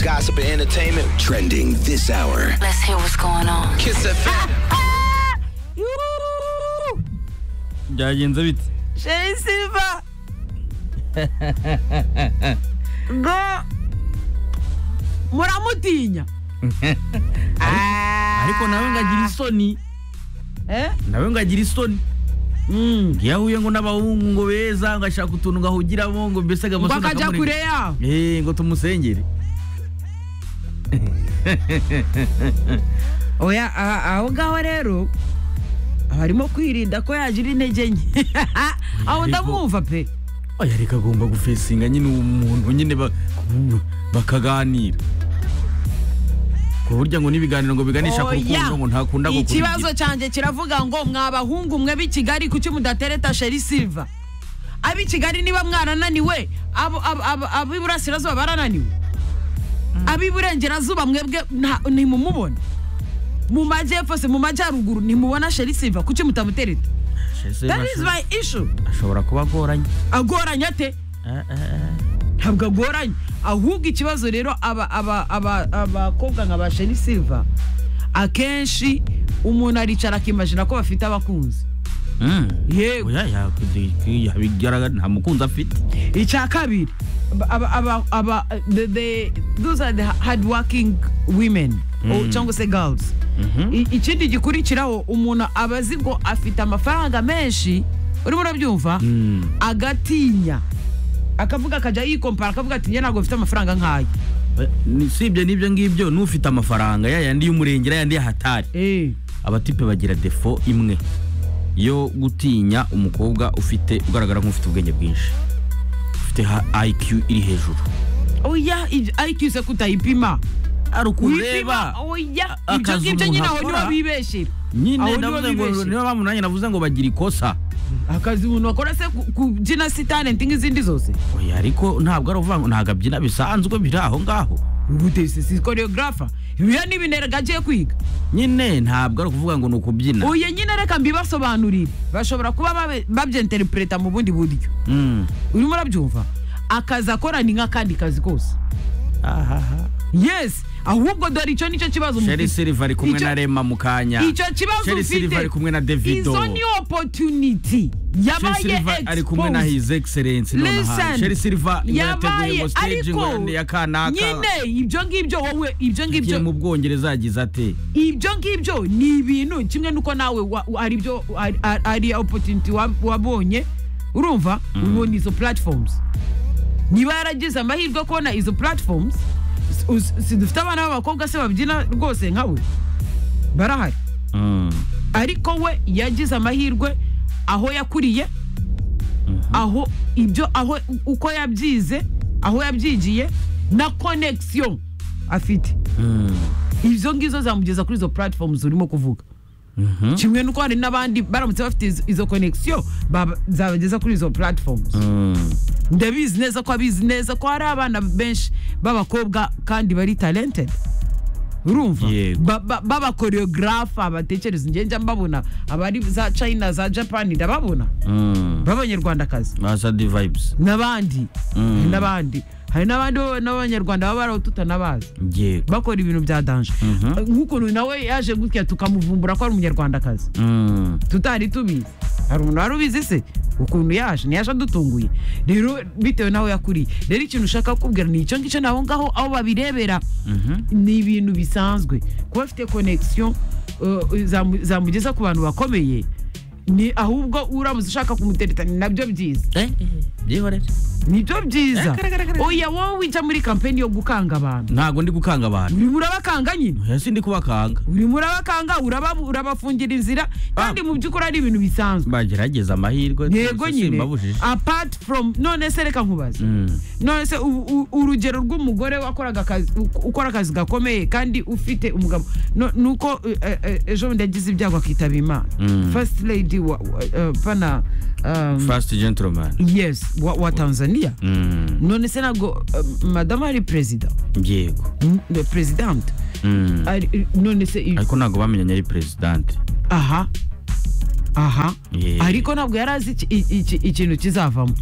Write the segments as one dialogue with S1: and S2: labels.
S1: gossip, and entertainment trending this hour.
S2: Let's hear what's going on.
S1: Kiss FM.
S3: byagenze bite
S4: sheri silva ngo muramutinya
S3: ariko nawe ngagira isoni
S4: Eh?
S3: nawe ngagira isoni
S4: Mm.
S3: iyo ahuye ngo n'abahungu ngo beza ngo ashaka utuntu ngo ahugiramo ngo mbese ngo
S4: ngo
S3: amasoni
S4: akajya
S3: akamurega.
S4: kure yawe
S3: Eh, ngo tumusengere
S4: oya aha- aho ngaho rero aba arimo kwirinda ko yagira intege nke aho ndamwumva pe
S3: oya reka agomba gufesinga nyine umuntu nyine ba- bakaganira ku buryo ngo n'ibiganiro ngo biganisha ku
S4: Oya.
S3: rukundo ngo ntakunda gukora
S4: ikibazo cyanjye kiravuga ngo mwabahungu mwe b'i kigali kuki mudatereta sheri silva ab'i kigali niba mwarananiwe abo- abo- abo- ab'iburasirazuba barananiwe ab'iburengerazuba mwebwe nta- ntimumubona mu majyepfo se mu majyaruguru ntimubona sheri silva kuki mutamutereta
S3: Shese
S4: that is
S3: ashobora-
S4: my issue
S3: ashobora kuba agoranye
S4: agoranye ate
S3: Eh, eh, eh.
S4: ntabwo agoranye ahubwo ikibazo rero aba- aba- aba- abakobwa nka ba sheri silva akenshi umuntu aricara akimajina ko bafite abakunzi
S3: Mm.
S4: yego
S3: oya yakudi- yabigaragara nta mukunzi afite
S4: icya kabiri aba- aba- aba- aba- the- the- those are the hard working women or cyangwa se girls I- ikindi gikurikiraho umuntu aba azi ngo afite amafaranga menshi urimo urabyumva
S3: Mm.
S4: agatinya akavuga akajya yikompara akavuga ati njye ntabwo mfite amafaranga nk'ayo
S3: Ni- si ibyo n'ibyo ngibyo n'ufite amafaranga ya yandi y'umurengera yandi y'ahatari
S4: Eh,
S3: abatipe bagira defo imwe yo gutinya umukobwa ufite ugaragara nk'ufite ubwenge bwinshi ufite ha- IQ iri hejuru
S4: oya ibyo- ariko iyo kutayipima Wipima,
S3: ari ukureba
S4: oya ibyo
S3: akazi
S4: ngibyo
S3: umuntu
S4: nyine aho
S3: akora.
S4: niho bibeshira
S3: nyine
S4: Aho
S3: ndavuze
S4: niho
S3: ngo
S4: bibeshye.
S3: niba bamunanye navuze ngo bagira ikosa
S4: akazi umuntu bakora se ku- kubyina si talenti nk'izindi zose
S3: oya ariko ntabwo ari uvuga ngo ntabwo abyina bisanzwe biri aho ngaho
S4: ubutesi si choreographer ibiya n'ibineraga agiye kwiga
S3: nyine ntabwo ari ukuvuga ngo ni ukubyina
S4: uye nyine reka mbibasobanurire bashobora kuba babe- babyenterpreta mu bundi buryo
S3: Mm.
S4: urimo urabyumva akazi akora ni nk'akandi kazi kose
S3: ahaha
S4: yes ahubwo dore icyo nicyo kibazo
S3: sheri
S4: mufite
S3: silva ari kumwe
S4: Icyo-
S3: na rema mu kanya
S4: icyo kibazo
S3: Sheri Silva ari kumwe na Davido.
S4: izo ni opportunity
S3: Sheri
S4: yabaye
S3: Silva ari kumwe na
S4: exposed.
S3: his excellence nonaha
S4: Listen,
S3: Sheri Silva ngo yateguye
S4: yabaye
S3: ngo stage ngo
S4: ariko
S3: ya kanaka
S4: nyine ibyo ngibyo wowe ibyo
S3: igiye
S4: ngibyo
S3: mu bwongereza yagize ate
S4: ibyo ngibyo ni ibintu kimwe nuko nawe wa- wa- ari byo ari- ari- ari opportunity wa- wabonye urumva ubonye izo platforms niba yaragize amahirwe yo kubona izo platforms s- us- si dufite abana b'abakobwa se babyina rwose nka we barahari
S3: Mm.
S4: ariko we yagize amahirwe aho yakuriye aho ibyo aho uko yabyize aho yabyigiye na connection afite
S3: Mm.
S4: izo ngizo zamugeza kuri izo platforms urimo kuvuga kimwe nuko hari n'abandi baramutse bafite izo- izo connection baba- zabageza kuri izo platforms
S3: Mm.
S4: ndabizi neza ko abizi neza ko hari abana benshi b'abakobwa kandi bari talented urumva
S3: Yego.
S4: Ba- ba- b'abakoreogarafa batekereza njye njya mbabona abari za china za japan ndababona
S3: Mm.
S4: b'abanyarwandakazi
S3: Masadi vibes
S4: n'abandi
S3: Mm.
S4: hari n'abandi hari n'abandi bo- n'abanyarwanda baba baraho tutanabazi
S3: yego
S4: bakora ibintu bya danje nk'ukuntu nawe yaje gutya tukamuvumbura ko ari umunyarwandakazi
S3: Mm.
S4: tutari tubizi hari umuntu wari ubizi se ukuntu yaje ntiyaje adutunguye rero bitewe n'aho yakuriye rero ikintu ushaka kubwira ni icyo ngicyo naho ngaho aho babirebera ni ibintu bisanzwe kuba afite connection uh, zamu- zamugeza ku bantu bakomeye ni ahubwo uramuze ushaka kumutereta ni nabyo byiza
S3: Eh, eh, byihorere
S4: nibyo byiza oya wowe ujya muri kampeni yo gukanga abantu
S3: ntabwo ndi gukanga abantu
S4: urimo urabakanga nyine
S3: oya sindi kubakanga
S4: urimo urabakanga uraba- urabafungira inzira kandi mu by'ukuri ari ibintu bisanzwe
S3: bagerageza amahirwe
S4: yego
S3: twese
S4: nyine
S3: simbabujije
S4: apart from none se reka nkubaze
S3: Mm.
S4: none se u- u- urugero rw'umugore wakoraga akazi u- ukora akazi gakomeye kandi ufite umugabo no- nuko eh, eh, ejo bundi yagize ibyago akitaba imana
S3: Mm.
S4: first lady wa, wa, eh, pana um,
S3: First gentleman
S4: yes wa, wa tanzania
S3: Mm.
S4: none se ntabwo eh, madamu ari perezida
S3: yego
S4: Mm, president
S3: Mm.
S4: Ari- none se i-
S3: ariko ntabwo bamenyanye ari presidente
S4: aha aha
S3: Yeah.
S4: ariko ntabwo yari azi iki- iki- iki- ikintu kizavamo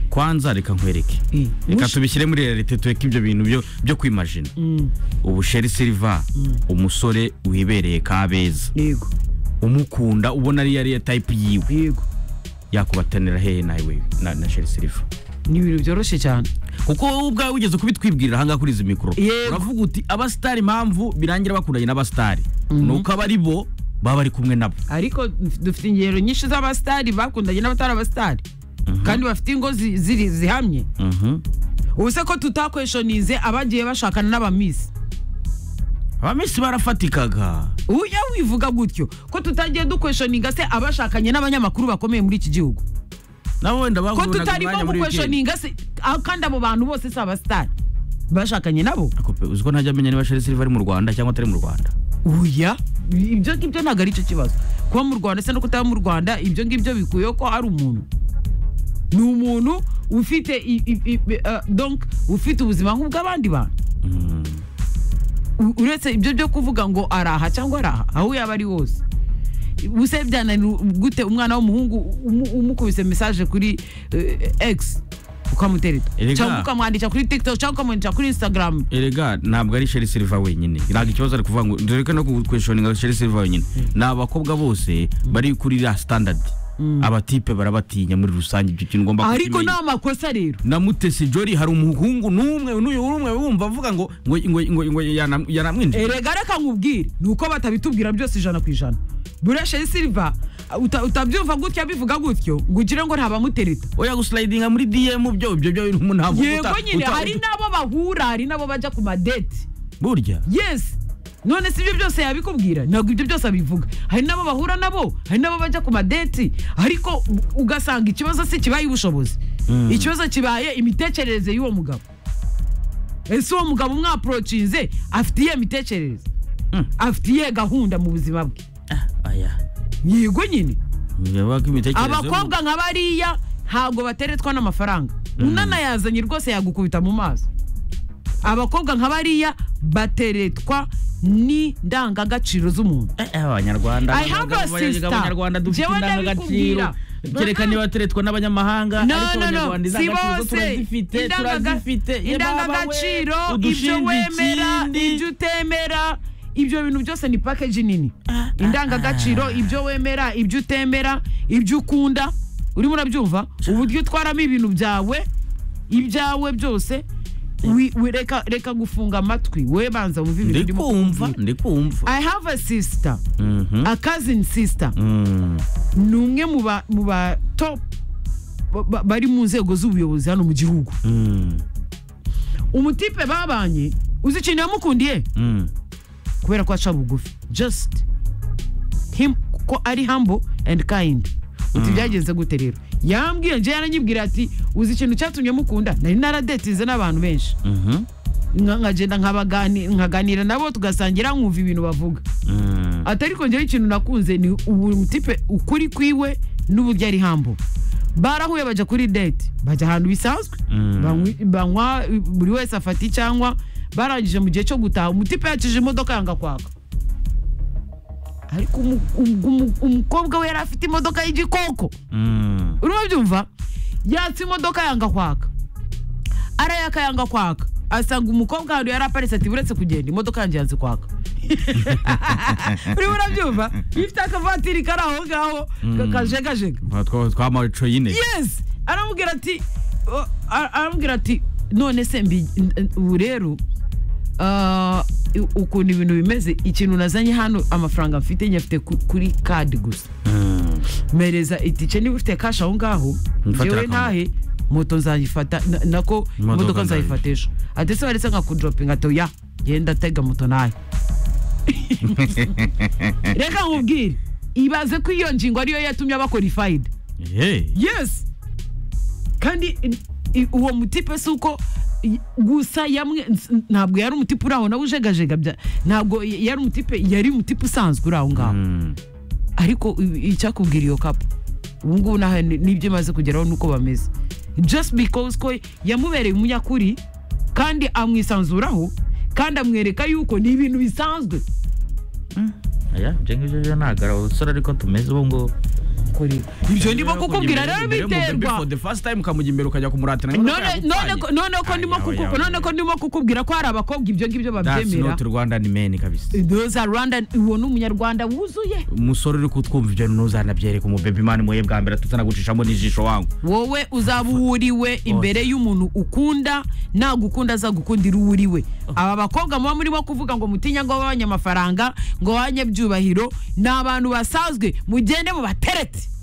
S3: kwanza reka nkwereke
S4: Eh,
S3: reka
S4: mushi-
S3: tubishyire muri realite tureke ibyo bintu byo byo kwimajina
S4: Mm,
S3: ubu sheri silva umusore wibereye kabeza
S4: yego
S3: umukunda ubona ariyo ariyo tayipu yiwe
S4: yego
S3: yakubatanira hehe nawe wewe na, na sheri silva
S4: ni ibintu byoroshye cyane
S3: kuko wowe ubwawe wigeze kubitwibwirira ahangaha kuri izi mikoro
S4: Yego.
S3: uravuga uti abasitari impamvu birangira bakundanye n'abasitari ni uko aba ari bo baba bari kumwe nabo
S4: ariko dufite ingero nyinshi z'abasitari bakundanye n'abatari abasitari kandi bafite ingo zi- ziri zihamye
S3: Mhm.
S4: ubu se ko tutakweshonize abagiye bashakana n'abamisi
S3: abamisi barafatikaga
S4: uya wivuga gutyo ko tutagiye dukweshoninga se abashakanye n'abanyamakuru bakomeye muri iki gihugu
S3: nabo wenda
S4: ko
S3: bahunaga
S4: tutarimo
S3: umwanya muri weekend
S4: gukweshoninga se aho kandi abo bantu bose si abasitari bashakanye nabo
S3: Ako pe, uzi ko ntajya amenya niba sheri silva ari mu rwanda cyangwa atari mu rwanda
S4: uya ibyo ngibyo ntabwo ari cyo kibazo kuba mu rwanda se no kutaba mu rwanda ibyo ngibyo bikuyeho ko ari umuntu ni umuntu ufite i- i- i- i- eh, donc ufite ubuzima nk'ubw'abandi bantu
S3: Mm.
S4: U- uretse ibyo byo kuvuga ngo araha cyangwa araha aho yaba ari hose ubuse byananira gute umwana w'umuhungu umu- umukubise mesaje kuri eh, x ukamutereta
S3: Erega.
S4: cyangwa ukamwandikira kuri tiktok cyangwa ukamwandikira kuri instagram
S3: erega ntabwo ari sheri silva wenyine ntabwo ikibazo ari kuvuga ngo dore ko no kweshoninga sheri silva wenyine ni abakobwa bose bari kuri iriya sitandadi abatipe barabatinya muri rusange ibyo kintu ugomba
S4: ariko
S3: kukimenya.
S4: ni amakosa rero
S3: na mutesi jori hari umuhungu n'umwe n'uyu w'umwe wumva avuga ngo ngo ngo ngo ngo yanam- yanamwinjije
S4: erega reka nkubwire ni uko batabitubwira byose ijana ku ijana buresheri silva uta- utabyumva gutya bivuga gutyo ngo ugire ngo ntabamutereta
S3: oya guslidinga muri dm byo ibyo byo bintu umuntu avuga
S4: yego
S3: uta-
S4: nyine
S3: uta-
S4: hari n'abo bahura hari n'abo bajya ku madeti
S3: burya
S4: yes none si ibyo byose yabikubwira ntabwo ibyo byose abivuga hari n'abo bahura nabo hari n'abo bajya ku madeti ariko u- ugasanga ikibazo si kibaye ubushobozi ikibazo kibaye imitekerereze y'uwo mugabo ese uwo mugabo umwaprocinze afite iyihe mitekerereze
S3: Mm.
S4: afite iyihe gahunda mu buzima bwe
S3: aya
S4: yego nyine
S3: bivuga ko imitekerereze
S4: abakobwa nka bariya ntabwo bateretswa n'amafaranga unana yazanye rwose yagukubita mu maso abakobwa nka bariya bateretwa n'indangagaciro z'umuntu
S3: Eh, eh, abanyarwanda
S4: I have a
S3: abagabo
S4: sister.
S3: abanyarwanda dufite
S4: Jewe
S3: indangagaciro
S4: ndabikubwira.
S3: kereka niba turetswa n'abanyamahanga
S4: No,
S3: ariko
S4: no, no.
S3: abanyarwanda
S4: Si
S3: indangagaciro zo
S4: bose.
S3: turazifite
S4: Indangaga-
S3: turazifite Ye baba we,
S4: indangagaciro ibyo
S3: udushinja
S4: wemera
S3: ikindi.
S4: ibyo utemera ibyo bintu byose ni pakeji nini indangagaciro ibyo wemera ibyo utemera ibyo ukunda urimo urabyumva uburyo utwaramo ibintu byawe ibyawe byose wi- wi- reka- reka gufunga amatwi we banza wumve ibintu
S3: ndi
S4: ndimo
S3: kumva
S4: kukubwira.
S3: ndi kumva
S4: i have a sister
S3: Mhm.
S4: a cousin sister
S3: Mm.
S4: ni umwe mu ba- mu ba top ba- ba- bari mu nzego z'ubuyobozi hano mu gihugu
S3: Mm.
S4: umutipe babanye uzi ikintu yamukundiye
S3: Mm.
S4: kubera ko aca bugufi just him ko ari humble and kind uti byagenze gute rero yambwiye njye yaranyibwira ati uzi ikintu cyatumye mukunda nari naradetinze n'abantu benshi
S3: Mhm.
S4: Nka- nkagenda nkabagani- nkaganira nabo tugasangira nkumva ibintu bavuga
S3: Mm.
S4: ati ariko njyewe ikintu nakunze ni umutipe ukuri kwiwe n'uburyo ari hambo barahuye bajya kuri date bajya ahantu bisanzwe
S3: Mm.
S4: Banywi- banywa buri wese afata icyanywa barangije mu gihe cyo gutaha umutipe yakije imodoka yanga kwaka ariko umu- umu- umu- umukobwa we yari afite imodoka y'igikoko
S3: Mm.
S4: urimo byumva yatse imodoka yanga kwaka arayaka yanga kwaka asanga umukobwa ahantu yari aparitse ati buretse kugenda imodoka yanjye yanze kwaka urimo urabyumva ifite akavatiri kari aho ngaho ka- kajegajega
S3: Twa- twa- twa maco yine
S4: yes aramubwira ati o- a- aramubwira ati none se mbi n- ubu rero ah, u- ukuntu ibintu bimeze ikintu nazanye hano amafaranga mfite nyafite kuri kadi gusa
S3: Mm.
S4: mpereza itike niba ufite kashi aho ngaho
S3: Mfatira
S4: ngewe
S3: akamaro.
S4: ntahe moto nzayifata na- nako
S3: Imodoka
S4: imodoka
S3: nzayifata.
S4: nzayifata ejo atese baretse nkakudoropinga ati oya genda tega moto ntahe reka nkubwire ibaze ko iyo ngingo ariyo yatumye aba qualified
S3: Hey.
S4: yes kandi i- i- uwo mutipe si uko i- gusa yamwe ns- ntabwo yari umutipe uri aho nawe ujegajega bya- ntabwo y- yari umutipe yari umutipe usanzwe uri aho ngaho
S3: Mm.
S4: ariko i- icyakubwira iyo kapu ubu ngubu naho ni- nibyo imaze kugeraho nuko bameze just because ko yamubereye umunyakuri kandi amwisanzuraho kandi amwereka yuko ni ibintu bisanzwe
S3: Aya, ibyo ngibyo byo ntabwo ari abasore ariko tumeze ubu ngubu
S4: kureba ibyo ndimo kukubwira rero biterwa
S3: ukamujya imbere ukajya kumuratira ngo
S4: None-
S3: yagupfanye.
S4: none ko- none ko ndimo
S3: Ayawe,
S4: kuku-
S3: ayawe,
S4: none ko
S3: ayawe.
S4: ndimo kukubwira ko hari abakobwa ibyo ngibyo
S3: That's
S4: babyemera
S3: not Rwandan men kabisa
S4: those are Rwanda uwo ni umunyarwanda wuzuye
S3: umusore uri kutwumva ibyo ntuzanabyereka umubebe imana impuye bwa mbere tutanagucishamo n'ijisho wangu
S4: wowe uzaba uwo uriwe imbere y'umuntu ukunda nagukunda azagukundira uwo uriwe aba bakobwa muba murimo kuvuga ngo mutinya ngo babanye amafaranga ngo babanye byubahiro ni abantu basanzwe mugende mubateretse